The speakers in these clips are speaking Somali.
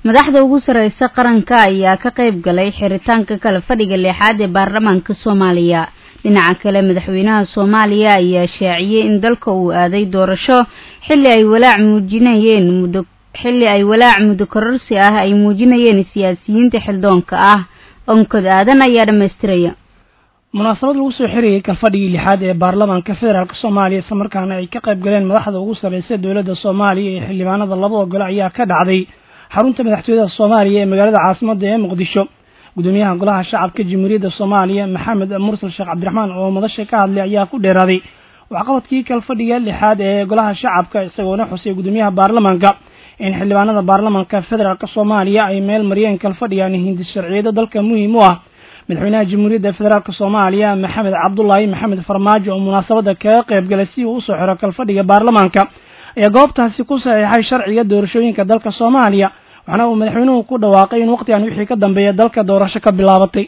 madaxda ugu sarreysa qaranka ayaa ka qayb galay xiritaanka kala fadhiga lixaad ee baarlamaanka soomaaliya dhinaca kale madaxweynaha soomaaliya ayaa shaaciyey in dalka uu aaday doorasho xilli ay walaac muujinayeen muddo xilli ay walaac muddo kororsi ah ay muujinayeen siyaasiyiinta xildoonka ah onkod aadan ayaa dhammaystiraya munaasabad lagu soo xirayay kalfadhigii lixaad ee baarlamaanka federaalk soomaaliya isla markaana ay ka qayb galeen madaxda ugu sarreysa dowladda soomaaliya iyo xildhibaanada labada gole ayaa ka dhacday xarunta madaxtooyada soomaaliya ee magaalada caasimadda ee muqdisho gudoomiyaha golaha shacabka jamhuuriyadda soomaaliya maxamed mursal sheekh cabdiraxmaan oo madasha ka hadlay ayaa ku dheeraaday waxqabadkii kalfadhiga lixaad ee golaha shacabka isagoona xusay gudoomiyaha baarlamaanka in xildhibaanada baarlamaanka federaalk soomaaliya ay meel mariyeen kalfadhigan hindi sharciyada dalka muhiim u ah madaxweynaha jamhuuriyadda federaalk soomaaliya maxamed cabdulaahi maxamed farmaajo oo munaasabada kaga qayb galay si uu usoo xiro kalfadhiga baarlamaanka ayaa goobtaasi ku saxiixay sharciga doorashooyinka dalka soomaaliya waxaana uu madaxweynuhu ku dhawaaqay in waqtigan wixii ka dambeeya dalka doorasho ka bilaabatay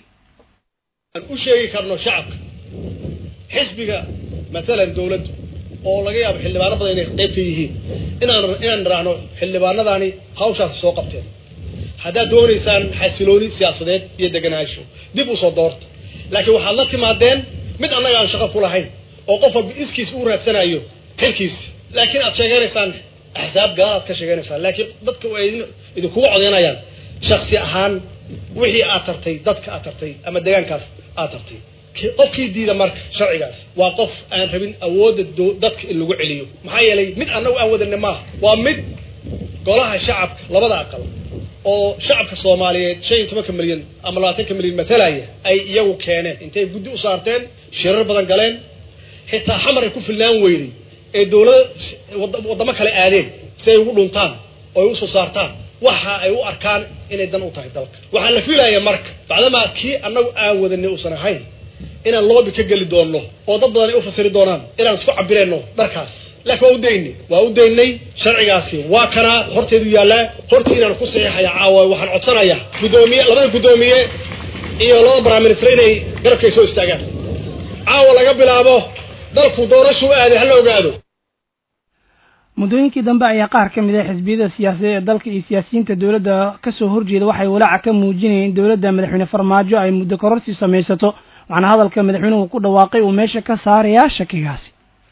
aan u sheegi karno shacabka xisbiga matalan dawladdu oo laga yaabo xildhibaano badan inay qaybta yihiin inaan inaan niraahno xildhibaanadaani hawshaasi soo qabteen haddaad doonaysaan xasilooni siyaasadeed iyo deganaansho dib usoo doorta laakiin waxaad la timaadeen mid annaga aan shaqo ku lahayn oo qof walba iskiis uu raadsanayo xilkiis laakiin aad sheeganaysaan axsaab gaal aad ka sheeganaysaan laakiin dadka ay idinkuga codeynayaan shaksi ahaan wixii aad tartay dadka aad tartay ama deegaankaas aad tartay qofkii diida marka sharcigaas waa qof aan rabin awoodda dadka in lagu celiyo maxaa yeelay mid annagu aan wadane maaha waa mid golaha shacabka labada aqal oo shacabka soomaaliyeed shan iyo tobanka milyan ama labaatanka milyan matalaya ay iyagu keeneen intay guddi u saarteen shirar badan galeen xitaa xamar ay ku filnaan weyday ee dawlada waddamo kale aadeen si ay ugu dhuntaan oo ay usoo saartaan waxa ay u arkaan inay dan u tahay dalka waxaa la filaya marka bacdamaa kii annagu aan wadanay uusan ahayn inaan loobi ka geli doonno oo dad badan ay u fasiri doonaan inaan isku cabireenno dharkaas laakiin waa u daynay waa u daynay sharcigaasi waa kanaa horteedu yaallaa hortii inaan ku saxiixaya caawa waxaan codsanayaa guddoomiye labada guddoomiye iyo labada baraminister inay garabkay soo istaagaan caawa laga bilaabo dalku doorashu aaday hala ogaado muddooyinkii dambe ayaa qaar ka mid ah xisbiyada siyaasadeed ee dalka iyo siyaasiyiinta dowladda kasoo horjeeda waxay walaaca ka muujinayeen in dowladda madaxweyne farmaajo ay muddo kororsi samaysato waxaana hadalka madaxweynuhu ku dhawaaqay uu meesha ka saarayaa shakigaasi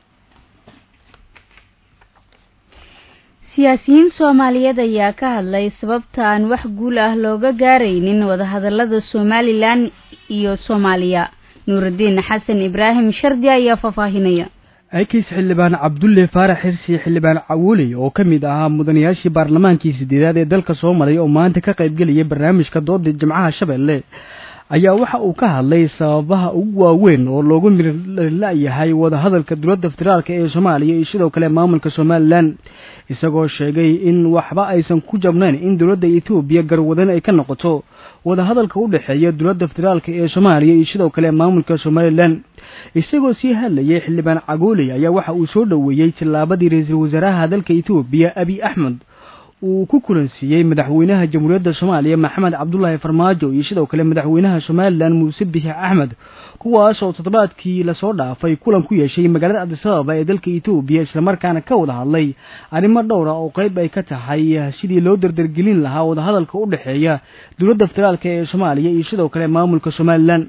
siyaasiyiin soomaaliyeed ayaa ka hadlay sababta aan wax guul ah looga gaaraynin wadahadalada somalilan iyo soomaaliya nuuraddiin xasan ibraahim shardi ayaa faahfaahinaya aykiis xildhibaan cabdulle faarax xirsi xildhibaan cawuley oo ka mid ahaa mudanayaashii baarlamaankii sideedaad ee dalka soo maray oo maanta ka qaybgelaya barnaamijka dooda jimcaha shabeelle ayaa waxa uu ka hadlay sababaha ugu waaweyn oo loogu mirla-yahay wadahadalka dowladda federaalka ee soomaaliya iyo sidoo kale maamulka somalilan isagoo sheegay in waxba aysan ku jabnayn in dowladda etoobiya garwadan ay ka noqoto wadahadalka u dhexeeya dowladda federaalka ee soomaaliya iyo sidoo kale maamulka somalilan isagoo sii hadlayay xildhibaan cagooley ayaa waxa uu soo dhoweeyey tallaabadii ra-iisul wasaaraha dalka etoobiya abiy axmed uu ku kulansiiyey madaxweynaha jamhuuriyadda soomaaliya maxamed cabdulaahi farmaajo iyo sidoo kale madaxweynaha somalilan muuse bixi axmed kuwaas oo toddobaadkii lasoo dhaafay kulan ku yeeshay magaalada adisababa ee dalka etoobiya islamarkaana ka wada hadlay arrimo dhowra oo qeyb ay ka tahay sidii loo dardargelin lahaa wadahadalka u dhexeeya dowladda federaalka ee soomaaliya iyo sidoo kale maamulka somalilan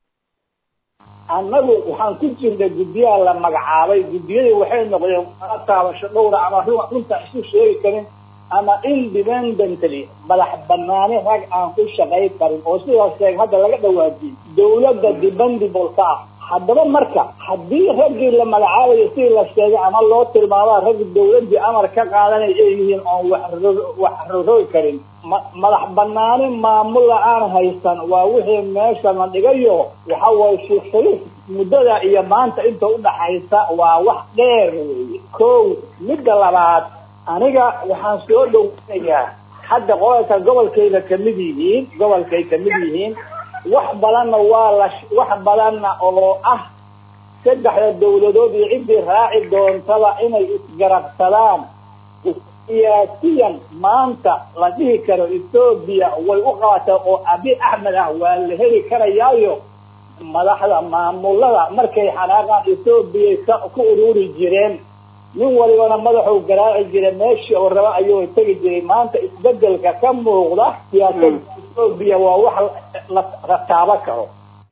annagu waxaan ku jirnay guddiyaha la magacaabay guddiyadii waxay noqdeen aa taabasho dhowra ama runta isu sheegi karin ama independently madax banaani rag aan ku shaqay karin oo sidaas sheeg hadda laga dhawaajiyey dawladda dependable ka ah haddaba marka haddii raggii la magacaabayo sidii la sheegay ama loo tilmaamaa rag dawladdii amar ka qaadanay ay yihiin oon wax wax rorogi karin ma madax banaani maamula aan haysan waa wixii meesha la dhigayo waxa waye sheekh shariif muddada iyo maanta inta udhaxaysa waa wax dheer weeye kow midda labaad aniga waxaan soo dhoweynayaa hadda qolalka gobolkayda kamid yihiin gobolkay kamid yihiin wax badanna waa la wax badanna oo ah saddexda dawladood iyo ciddii raaci doontaba inay isgarabsadaan siyaasiyan maanta la dhihi karo etoobiya way u qabatay oo abi axmed ah waa la heli karayaayo madaxda maamulada markay xanaaqaan etoobiyay ku ururi jireen nin walibana madaxuu garaaci jiray meeshii oo raba ayuu tegi jiray maanta isbedelka ka muuqda siyaasadda etoobiya waa wax la taabo karo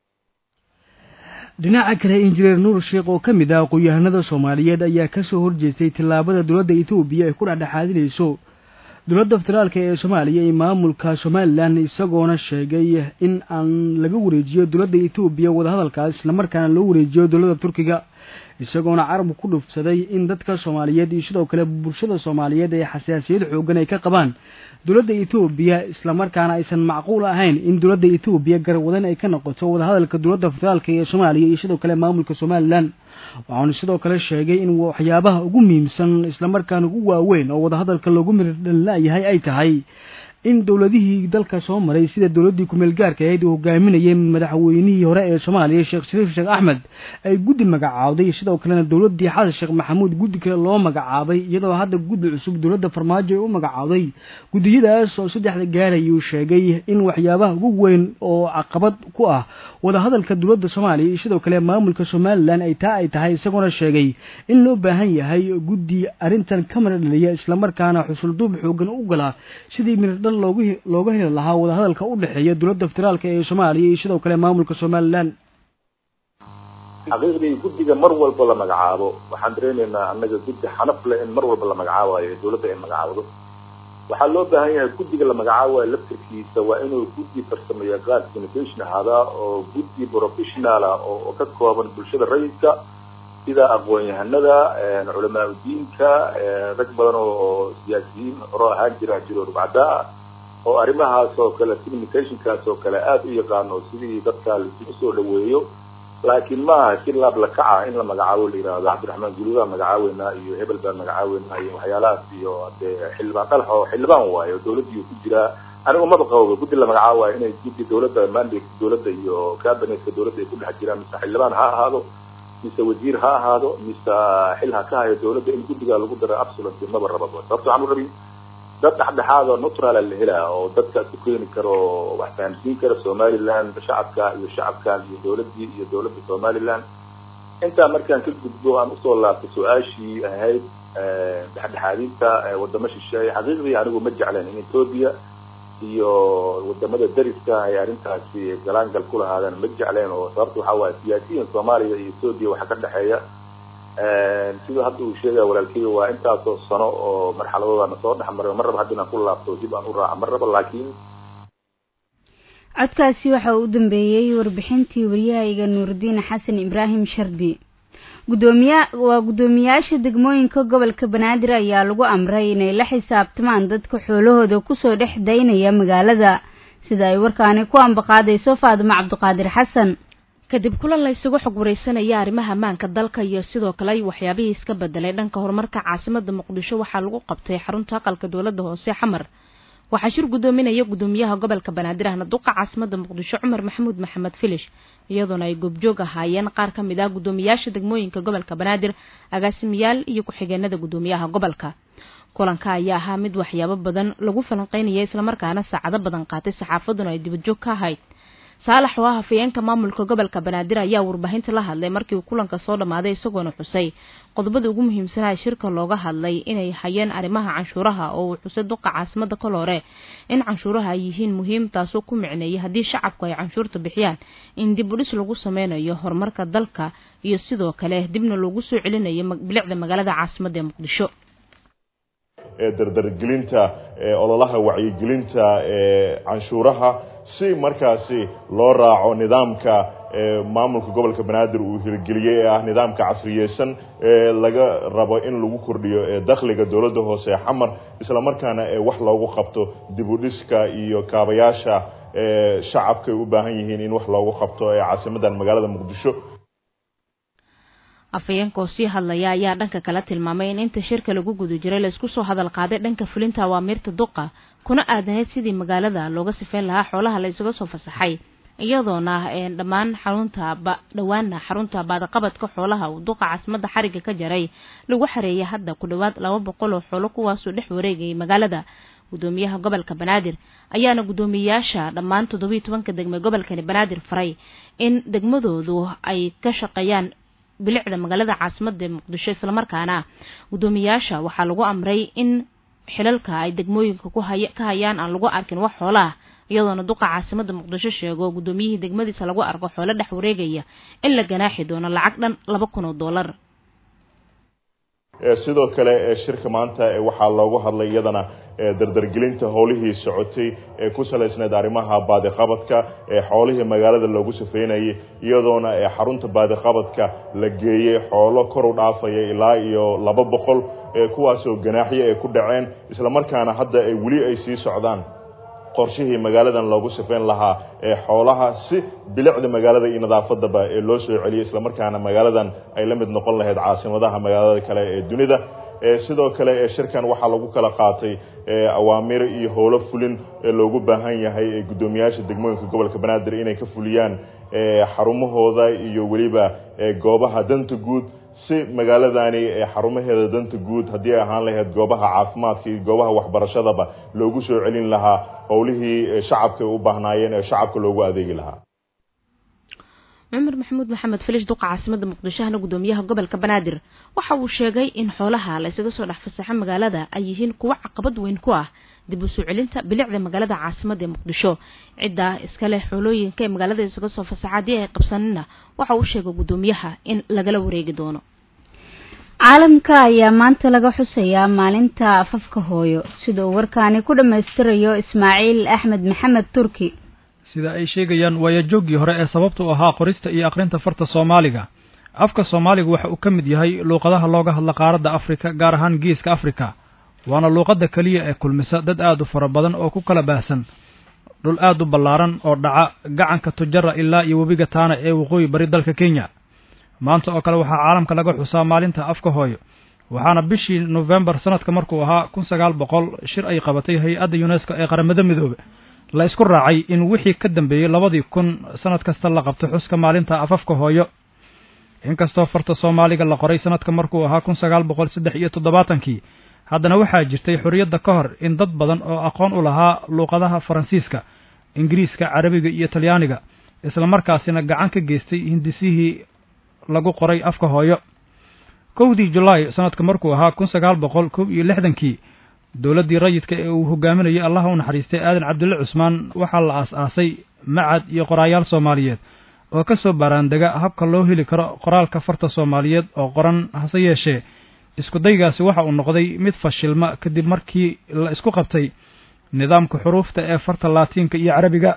dhinaca kale injineer nuur sheekh oo ka mid ah aqoon-yahanada soomaaliyeed ayaa kasoo horjeestay tillaabada dowladda etoobiya ay ku dhexdhexaadinayso dowladda federaalk ee soomaaliya iyo maamulka somalilan isagoona sheegay in aan laga wareejiyo dowladda etoobiya wadahadalkaas islamarkaana loo wareejiyo dowladda turkiga isagoona carabku ku dhufsaday in dadka soomaaliyeed iyo sidoo kale bulshada soomaaliyeed ee xasaasiyad xoogan ay ka qabaan dowladda etoobiya islamarkaana aysan macquul ahayn in dowladda etoobiya garwadan ay ka noqoto wadahadalka dowladda federaalk ee soomaaliya iyo sidoo kale maamulka somalilan waxaanu sidoo kale sheegay in waxyaabaha ugu muhiimsan islamarkaana ugu waaweyn oo wadahadalka loogu mirdhalilaayahay ay tahay in dowladihii dalka soo maray sida dowladdii kumeel gaarka ahayd uu hogaaminayay madaxweynihii hore ee soomaaliya sheekh shariif sheekh axmed ay guddi magacaawday sidoo kalena dowladdii xasan sheekh maxamuud guddi kale loo magacaabay iyadoo hadda guddi cusub dowladda farmaajo ay u magacaawday guddiyadaas oo saddexda gaarayuu sheegay in waxyaabaha ugu weyn oo caqabad ku ah wadahadalka dowladda soomaaliya iyo sidoo kale maamulka somalilan ay taa ay tahay isagoona sheegay in loo baahan yahay guddi arrintan ka miradhaliya islamarkaana xusulduub xoogan u galaa sidii miradhal looga heli lahaa wadahadalka u dhexeeya dowladda federaalk ee soomaaliya iyo sidoo kale maamulka somalilan xaqiiqdii guddiga mar walba la magacaabo waxaan dareenaynaa annaga guddi xanaf leh in mar walba la magacaabayo dowladda ay magacaabdo waxaa loo baahan yahay guddiga la magacaabayo laftirkiisa waa inuu guddi farsamo yaqaan communication ahaadaa oo guddi professional ah oo ka kooban bulshada rayidka sida aqoon-yahanada culamaa udiinka rag badan oo siyaasiyiin horo ahaan jira jiro rubcadaa oo arrimahaas oo kale communicationkaas oo kale aada u yaqaano sidii dadka laisugu soo dhaweeyo laakiin maaha si laab la kaca in la magacaabo la yihahdo cabdiraxmaan guludaa magacaaweynaa iyo hebel baan magacaaweynaa iyo waxyaalahaas iyo hadee xildhibaan dhalax oo xildhibaan waayo dowladdiiu ku jiraa anigu maba qabo guddi la magacaabayo inay guddi dowladda mandate dowladda iyo cabinetka dowladda ay ku dhex jiraan mise xildhibaan ha ahaado mise wasiir ha ahaado mise xil ha ka hayo dowladda in guddiga lagu daro absolutely maba rababa sababto waxaan u rabin dad dhexdhexaad oo neutral la helaa oo dadka isku keeni karo wax fahamsiin kara somaliland shacabka iyo shacabkan iyo dowladdii iyo dowladda somaliland intaa markaan ka gudbo aan usoo laabtay su-aashii ahayd dhexdhexaadinta wadamo shisheeye xaqiiqdii anigu ma jecleen in ethoobia iyo wadamada dariska ay arrintaasi galaangal ku lahaadeen ma jecleen oo sababta waxaa waaye siyaasiyiin soomaaliya iyo ethoobia waxaa ka dhexeeya sida hadda uu sheegaya walaalkeyga waa intaasoo sano oo marxaladooda soo dhex maray mar raba haddi inaan ku laabto dib aan u raaca mar raba laakiin codkaasi waxa uu u dambeeyey warbixintii waryahayga nuuridiin xasan ibraahim shardi gudoomiya waa guddoomiyaasha degmooyinka gobolka banaadir ayaa lagu amray inay la xisaabtamaan dadka xoolahooda kusoo dhex daynaya magaalada sida ay warkaani ku ambaqaadayso faadimo cabdiqaadir xasan kadib kulan la isugu xog wareysanaya arrimaha ammaanka dalka iyo sidoo kale waxyaabihii iska bedelay dhanka horumarka caasimada muqdisho waxaa lagu qabtay xarunta aqalka dowladda hoose xamar waxaa shir guddoominaya guddoomiyaha gobolka banaadir ahna duqa caasimada muqdisho cumar maxamuud maxamed filish iyadoona ay goobjoog ahaayeen qaar ka mid ah guddoomiyaasha degmooyinka gobolka banaadir agaasimayaal iyo ku-xigeenada guddoomiyaha gobolka kulanka ayaa ahaa mid waxyaabo badan lagu falanqeynaya islamarkaana saacado badan qaatay saxaafaduna ay dibadjoog ka ahayd saalax oo ah hafayeenka maamulka gobolka banaadir ayaa warbaahinta la hadlay markii uu kulanka soo dhammaaday isagoona xusay qodobada ugu muhiimsanaa shirka looga hadlay inay hayeen arrimaha canshuuraha oo uu xusay duqa caasimada kol hore in canshuuraha ay yihiin muhiim taasoo ku micneeyay haddii shacabku ay canshuurta bixiyaan in dib u dhis lagu sameynayo horumarka dalka iyo sidoo kale dibna loogu soo celinayo bilicda magaalada caasimada ee muqdisho dardargelinta ololaha wacyigelinta canshuuraha si markaasi loo raaco nidaamka maamulka gobolka banaadir uu hirgeliyey ee ah nidaamka casriyeysan ee laga rabo in lagu kordhiyo dakhliga dowladda hoose xamar islamarkaana wax loogu qabto dib u dhiska iyo kaabayaasha shacabkay u baahan yihiin in wax loogu qabto ee caasimadan magaalada muqdisho afayeenka oo sii hadlaya ayaa dhanka kale tilmaamay in inta shirka lagu guda jiray laisku soo hadal qaaday dhanka fulinta awaamiirta duqa kuna aadaneyd sidii magaalada looga sifeyn lahaa xoolaha la isaga soo fasaxay iyadoona dhammaan xarunta dhowaana xarunta baadaqabadka xoolaha uu duqa caasimada xariga ka jaray lagu xareeyay hadda ku dhowaad laba boqol oo xoolo kuwaasoo dhex wareegayay magaalada gudoomiyaha gobolka banaadir ayaana guddoomiyayaasha dhammaan toddobiiyo tobanka degme gobolkani banaadir faray in degmadoodu ay ka shaqeeyaan bilicda magaalada caasimada ee muqdisho islamarkaana guddoomiyaasha waxaa lagu amray in xilalka ay degmooyinka ku haya ka hayaan aan lagu arkin wax xoolaah iyadoona duqa caasimada muqdisho sheego guddoomiyihii degmadiisa lagu arko xoolo dhex wareegaya in la ganaaxi doono lacag dhan laba kun oo dollar sidoo kale shirka maanta waxaa loogu hadlay iyadana dardargelinta howlihii socotay ee ku salaysneed arrimaha baadiqabadka ee xoolihii magaalada loogu safeynayay iyadoona xarunta baadiqabadka la geeyey xoolo kor u dhaafaya ilaa iyo laba boqol kuwaasoo ganaaxyo ay ku dhaceen islamarkaana hadda ay weli ay sii socdaan qorshihii magaaladan loogu safeyn lahaa ee xoolaha si bilicda magaalada iyo nadaafadaba ee loo soo celiyay islamarkaana magaaladan ay la mid noqon lahayd caasimadaha magaalada kale ee dunida sidoo kale shirkan waxaa lagu kala qaatay awaamir iyo howlo fulin ee loogu baahan yahay guddoomiyaasha degmooyinka gobolka banaadir inay ka fuliyaan xarumahooda iyo weliba goobaha danta guud si magaaladani xarumaheeda danta guud haddii ay ahaan lahayd goobaha caafimaadka iyo goobaha waxbarashadaba loogu soo celin lahaa howlihii shacabka u baahnaayeen ee shacabka loogu adeegi lahaa cumar maxamuud maxamed filish duqa caasimada muqdishohana guddoomiyaha gobolka banaadir waxa uu sheegay in xoolaha la isaga soo dhex fasaxo magaalada ay yihiin kuwo caqabad weyn ku ah dib u soo celinta bilicda magaalada caasimada ee muqdisho ciddaa iska leh xoolooyinka ee magaalada isaga soo fasaxa haddii ay qabsanina waxa uu sheegay guddoomiyaha in lagala wareegi doono caalamka ayaa maanta laga xusayaa maalinta afafka hooyo sida uu warkaani ku dhammaystirayo ismaaciil axmed maxamed turki sida ay sheegayaan waayajooggii hore ee sababta u ahaa qorista iyo akhrinta farta soomaaliga afka soomaaliga waxa uu ka mid yahay luuqadaha looga hadla qaaradda afrika gaar ahaan geeska afrika waana luuqadda keliya ee kulmisa dad aad u fara badan oo ku kala baahsan dhul aad u ballaaran oo dhaca gacanka tujara ilaa iyo webiga taana ee waqooyi bari dalka kenya maanta oo kale waxaa caalamka laga xusaa maalinta afka hooyo waxaana bishii nofembar sanadka markuu ahaa kun sagaal boqol shir ay qabatay hay-adda yunesko ee qaramada midoobe la isku raacay in wixii ka dambeeyey labadii kun sanad kasta la qabto xuska maalinta afafka hooyo inkastoo farta soomaaliga la qoray sanadka markuu ahaa kun sagaal boqol saddex iyo toddobaatankii haddana waxaa jirtay xorriyadda ka hor in dad badan oo aqoon u lahaa luuqadaha faransiiska ingiriiska carabiga iyo talyaaniga islamarkaasina gacan ka geystay hindisihii lagu qoray afka hooyo kowdii julaay sanadka markuu ahaa kun sagaal boqol kow iyo lixdankii dowladdii rayidka ee uu hogaaminayay allaha u naxariistay aadan cabdulle cusmaan waxaa la aas-aasay macad iyo qoraayaal soomaaliyeed oo ka soo baaraandega habka loo heli karo qoraalka farta soomaaliyeed oo qoran hase yeeshee iskudaygaasi waxa uu noqday mid fashilma kadib markii la isku qabtay nidaamka xuruufta ee farta laatiinka iyo carabiga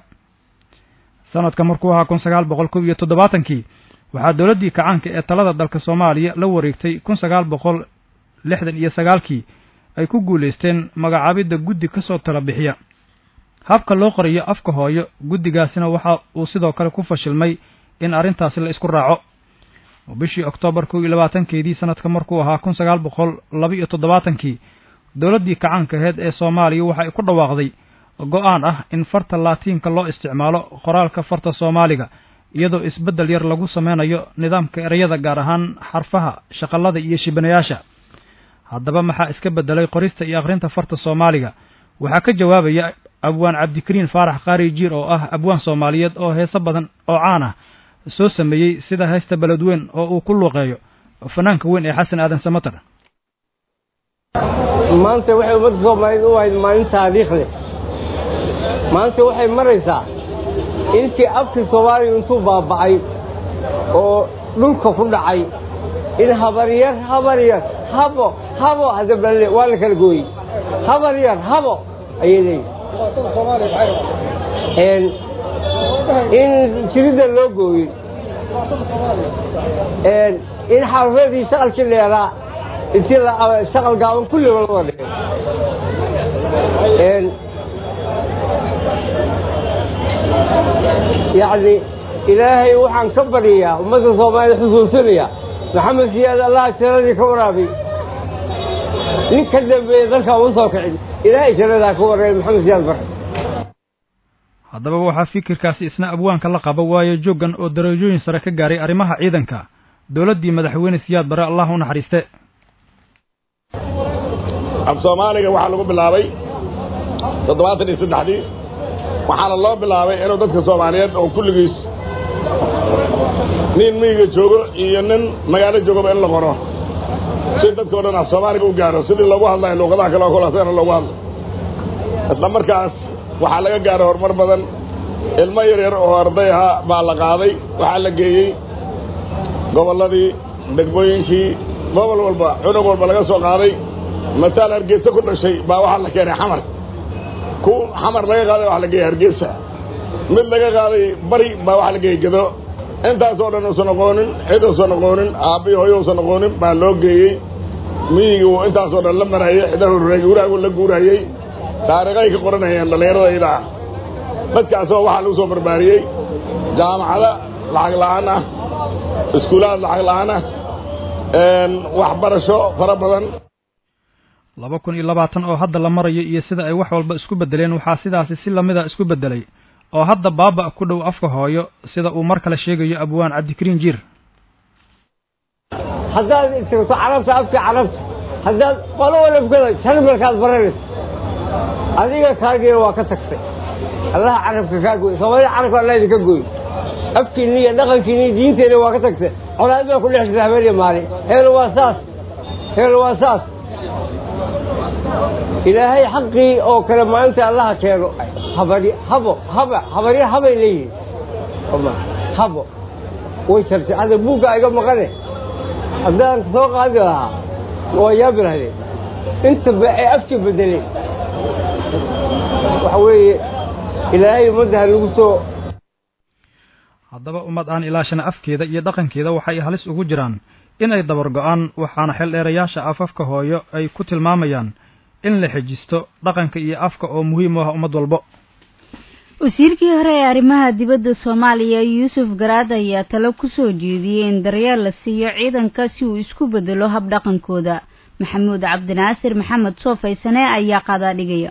sanadka markuu ahaa kun sagaal boqol kow iyo toddobaatankii waxaa dowladdii kacaanka ee talada dalka soomaaliya la wareegtay kun sagaal boqol lixdan iyo sagaalkii ay ku guulaysteen magacaabidda guddi ka soo tala bixiya habka loo qorayo afka hooyo guddigaasina waxa uu sidoo kale ku fashilmay in arrintaasi la isku raaco bishii oktoobar kow iyo labaatankeedii sanadka markuu ahaa kun sagaal boqol laba iyo toddobaatankii dowladdii kacaanka aheyd ee soomaaliya waxa ay ku dhawaaqday go-aan ah in farta laatiinka loo isticmaalo qoraalka farta soomaaliga iyadoo isbeddel yar lagu sameynayo nidaamka ereyada gaar ahaan xarfaha shaqallada iyo shibanayaasha haddaba maxaa iska beddelay qorista iyo akhrinta farta soomaaliga waxaa ka jawaabaya abwaan cabdikariin faarax qaari jiir oo ah abwaan soomaaliyeed oo heeso badan oo caan ah soo sameeyey sida heesta beledweyn oo uu ku luuqeeyo fanaanka weyn ee xasan aadan samatar maanta waxay ummadda soomaaliyeed u ahayd maalin taariikh leh maanta waxay maraysaa intii afkii soomaaliya intuu baaba'ay oo dhulka ku dhacay in habaryar habaryar habo habo hadda balle waa la kala gooyey habaryar habo ayay leeyihin in jiridda loo gooyey in xarafeedii shaqalkii dheeraa intii shaqal gaaban kulliba loo dhigay yacni ilaahay waxaan ka baryayaa ummadda soomaaliyed xusuusinaya maxamed siyaad allah jaradii ka waraabiy nin ka dambeeya dalkan u soo kicin ilaahay jaradaa ka warreey maxamed siyaad bare haddaba waxaa fikirkaasi isna abwaanka la qaba waayo jooggan oo darajooyin sare ka gaaray arrimaha ciidanka dowladdii madaxweyne siyaad bare allah u naxariiste af soomaaliga waxaa lagu bilaabay toddobaatan iyo saddexdii waxaana loo bilaabay inuu dadka soomaaliyeed oo kulligiis nin miyiga joogo iyo nin magaalo joogaba in la qoro si dadka o dhan af soomaaliga u gaaro sidii loogu hadlayo luuqadaha kale oo kulaasana loogu hadlo isla markaas waxaa laga gaaray horumar badan ilmo yar yar oo arday ahaa baa la qaaday waxaa la geeyey gobolladii degmooyinkii gobol walba cunug walba laga soo qaaday mataal hargeysa ku dhashay baa waxaa la keenay xamar ku xamar laga qaaday waxaa la geeyey hargeysa mid laga qaaday bari baa waxaa la geeyey gedo intaasoo dhan uusan aqoonin cid uusan aqoonin aabbiyo hooyo uusan aqoonin baa loo geeyey miyigii uu intaasoo dhan la marayay cidaha guuraagu la guurayey taariikhay ka qoranayeen dhallinyarada idaa dadkaasoo waxaa lagu soo barbaariyey jaamacada lacag la'aan ah iskuulaad lacag la'aan ah waxbarasho fara badan laba kun iyo labaatan oo hadda la marayo iyo sida ay wax walba isku beddeleen waxaa sidaasi si lamida isku beddelay oo hadda baaba ku dhow afka hooyo sida uu mar kale sheegayo abwaan cabdikariin jiir haddaad istirto carabta afka carabta haddaad qolo walafkada jarmalkaad baranayso adiga kaagiina waa ka tagtay allaha carabka kaa gooy soomaalida carabka allah idinka gooy afkiinni iyo dhaqankiinni iyo diinteenna waa ka tagtay colaad baa ku dhex jirta habeen iyo maalin heel waa saas heel waa saas ilaahay xaqii oo kale maalinta allaha keeno habari habo haba habarya habay leeyihin habo way jartay hadda buugga iga maqane haddaan soo qaadi lahaa waa yaabi lahaydeen inta ba ay afka bedeleen waxa weeye ilaahay ummadda ha nagu soo haddaba ummad aan ilaashana afkeeda iyo dhaqankeeda waxay halis ugu jiraan inay dabar go-aan waxaana xeeldheerayaasha afafka hooyo ay ku tilmaamayaan in la xejisto dhaqanka iyo afka oo muhiim u ah ummad walbo wasiirkii hore ee arrimaha dibadda soomaaliya yuusuf garaad ayaa talo ku soo jeediyey in daryeel la siiyo ciidanka si uu isku bedelo hab dhaqankooda maxamuud cabdinaasir maxamed soofaysane ayaa qaadaa dhigaya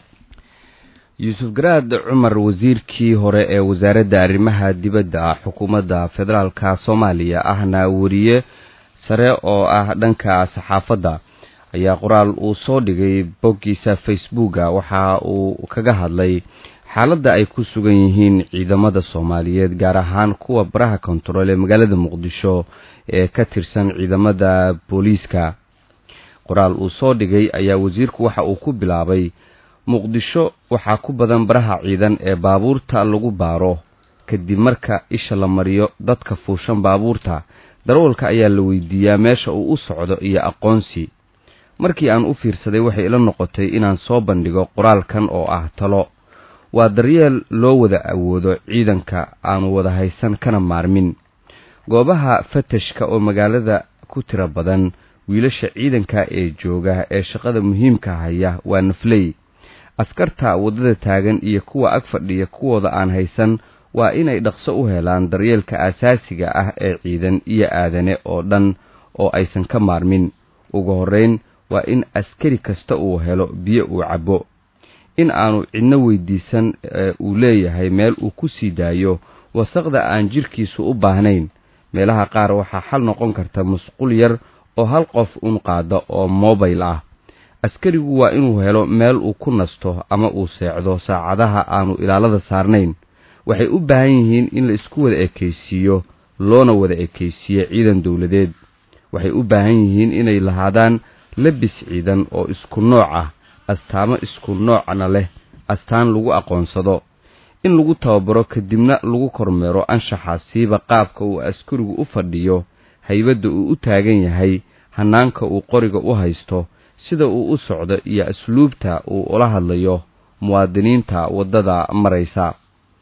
yuusuf garaad cumar wasiirkii hore ee wasaaradda arrimaha dibadda xukuumadda federaalka soomaaliya ahna weriye sare oo ah dhanka saxaafadda ayaa qoraal uu soo dhigay boggiisa facebooka waxa uu kaga hadlay xaaladda ay ku sugan yihiin ciidamada soomaaliyeed gaar ahaan kuwa baraha kontarool ee magaalada muqdisho ee ka tirsan ciidamada booliiska qoraal uu soo dhigay ayaa wasiirku waxa uu ku bilaabay muqdisho waxaa ku badan baraha ciidan ee baabuurta lagu baaro kadib marka isha la mariyo dadka fuushan baabuurta darawalka ayaa la weydiiyaa meesha uu u socdo iyo aqoonsi markii aan u fiirsaday waxay ila noqotay inaan soo bandhigo qoraalkan oo ah talo waa daryeel loo wada awoodo ciidanka aanu wada haysan kana maarmin goobaha fatashka oo magaalada ku tiro badan wiilasha ciidanka ee jooga ee shaqada muhiimka haya waa nafley askarta waddada taagan iyo kuwa ag fadhiya kuwooda aan haysan waa inay dhaqso u helaan daryeelka asaasiga ah ee ciidan iyo aadane oo dhan oo aysan ka maarmin ugu horrayn waa in askari kasta uu helo biyo uu cabbo in aanu cidno weydiisan ee uu leeyahay meel uu ku sii daayo wasaqda aan jidhkiisu u baahnayn meelaha qaar waxaa xal noqon karta musqul yar oo hal qof un qaada oo mobil ah askarigu waa inuu helo meel uu ku nasto ama uu seexdo saacadaha aanu ilaalada saarnayn waxay u baahan yihiin in la isku wada ekaysiiyo loona wada ekaysiiyo ciidan dowladeed waxay u baahan yihiin inay lahaadaan labis ciidan oo isku nooc ah astaamo isku noocna leh astaan lagu aqoonsado in lagu tababaro kadibna lagu kormeero anshaxa siiba qaabka uu askarigu u fadhiyo haybadda uu u taagan yahay hanaanka uu qoriga u haysto sida uu u socdo iyo asluubta uu ula hadlayo muwaadiniinta waddada maraysa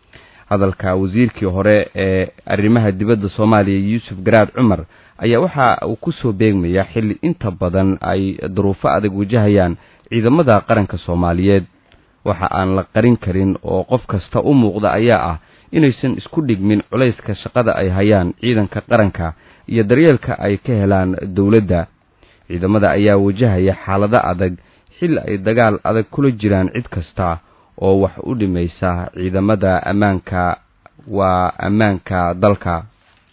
hadalka wasiirkii hore ee arrimaha dibadda soomaaliya yuusuf garaad cumar ayaa waxa uu ku soo beegmayaa xilli inta badan ay duruufo adag wajahayaan ciidamada qaranka soomaaliyeed waxa aan la qarin karin oo qof kasta u muuqda ayaa ah inaysan isku dhigmin culayska shaqada ay hayaan ciidanka qaranka iyo daryeelka ay ka helaan dowladda ciidamada ayaa wajahaya xaalado adag xilli ay dagaal adag kula jiraan cid kasta oo wax u dhimaysa ciidamada ammaanka waa ammaanka dalka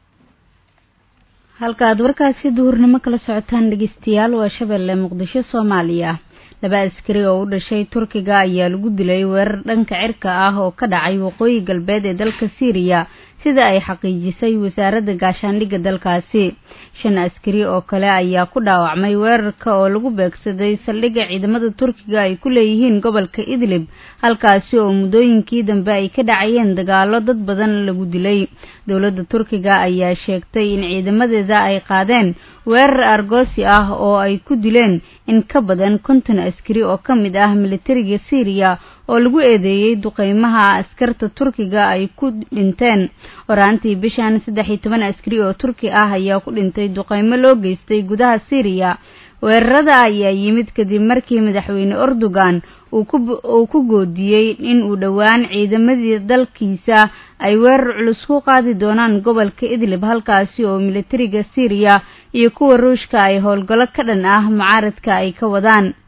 halka aad warkaasi duhurnimo kala socotaan dhegeystayaal waa shabeelle muqdisho soomaaliya laba askari oo u dhashay turkiga ayaa lagu dilay weerar dhanka cirka ah oo ka dhacay waqooyi galbeed ee dalka siiriya sida ay xaqiijisay wasaaradda gaashaandhigga dalkaasi shan askari oo kale ayaa ku dhaawacmay weerarka oo lagu beegsaday saldhigga ciidamada turkiga ay ku leeyihiin gobolka idlib halkaasi oo muddooyinkii dambe ay ka dhacayeen dagaalo dad badan lagu dilay dowladda turkiga ayaa sheegtay in ciidamadeeda ay qaadeen weerar argoosi ah oo ay ku dileen in ka badan konton askari oo ka mid ah militariga syriya oo lagu eedeeyey duqeymaha askarta turkiga ay ku dhinteen horaantii bishan saddex iyo toban askari oo turki ah ayaa ku dhintay duqeymo loo geystay gudaha syriya weerarada ayaa yimid kadib markii madaxweyne erdogan uu ku goodiyey in uu dhowaan ciidamadii dalkiisa ay weerar culus ku qaadi doonaan gobolka idlib halkaasi oo militariga syriya iyo kuwa ruushka ay howlgallo ka dhan ah mucaaradka ay ka wadaan